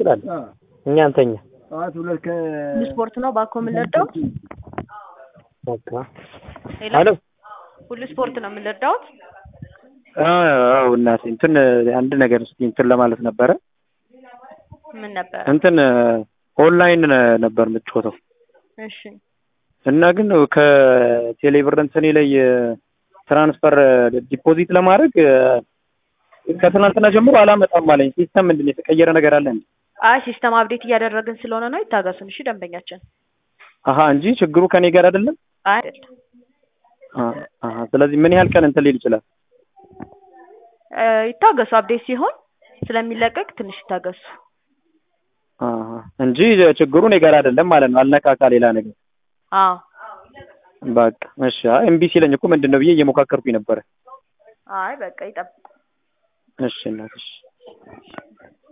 እንችላለን። እኛ እንተኛ ጠዋት ሁለት ከ ስፖርት ነው ባኮ የምንረዳው። በቃ ሌላ አሎ ሁሉ ስፖርት ነው የምንረዳውት። አዎ እናቴ እንትን አንድ ነገር እስኪ እንትን ለማለት ነበረ ምን ነበረ? እንትን ኦንላይን ነበር የምትጮተው እሺ እና ግን ከቴሌብር እንትኔ ላይ ትራንስፈር ዲፖዚት ለማድረግ ከትናንትና ጀምሮ አላመጣም አለኝ። ሲስተም ምንድን ነው የተቀየረ ነገር አለ እንዴ? አይ ሲስተም አፕዴት እያደረግን ስለሆነ ነው። ይታገሱን እሺ ደንበኛችን። አሀ እንጂ ችግሩ ከኔ ጋር አይደለም። አይ አይደለም አ- አሀ ስለዚህ ምን ያህል ቀን እንትን ሊል ይችላል? እ፣ ይታገሱ። አፕዴት ሲሆን ስለሚለቀቅ ትንሽ ይታገሱ። አሀ እንጂ ችግሩ እኔ ጋር አይደለም ማለት ነው። አልነካካ ሌላ ነገር አዎ በቃ እሺ። አይ እምቢ ሲለኝ እኮ ምንድን ነው ብዬ እየሞካከርኩኝ ነበረ። አይ በቃ ይጠብቁ። እሺ እናትሽ